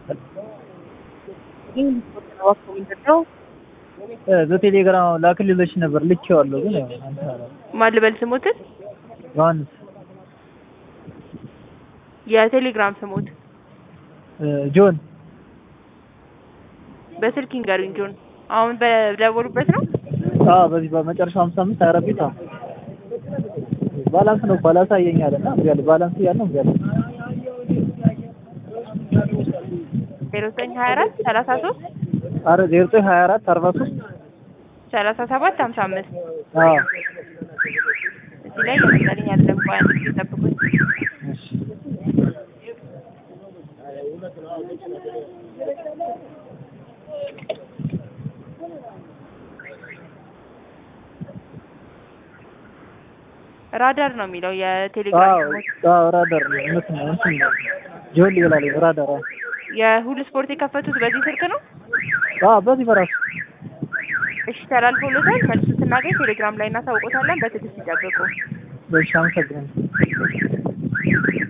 በቴሌግራም ላክልሎች ነበር ልኬዋለሁ፣ ግን ያው አንተ አላልኩም። ማን ልበል ስሞትን? ዮሐንስ የቴሌግራም ስሞት እ ጆን በስልክ ይንገሩኝ ጆን። አሁን በደወሉበት ነው? አዎ፣ በዚህ በመጨረሻው ሀምሳ አምስት ሀያ አራት ቤት አዎ። ባላንስ ነው እኮ አላሳየኝ አለ እና እምቢ አለ። ባላንስ እያለ እምቢ አለ። ዜሮ ዘጠኝ ሀያ አራት ሰላሳ ሶስት ኧረ ዜሮ ዘጠኝ ሀያ አራት አርባ ሶስት ሰላሳ ሰባት ሀምሳ አምስት አዎ እዚህ ላይ ለምሳሌ ያለም ቆይ አንድ ጊዜ ጠብቁኝ። እሺ ራዳር ነው የሚለው የቴሌግራም አዎ ስሞት። አዎ ራዳር ነው እውነት ነው እንትን ነው ጆን ይላል ራዳር አዎ የሁሉ ስፖርት የከፈቱት በዚህ ስልክ ነው? አዎ በዚህ በራሱ እሺ ተላልፎሎታል። መልሱ ስናገኝ ቴሌግራም ላይ እናሳውቆታለን። በትዕግስት ይጠብቁ። በሻም ሰግረን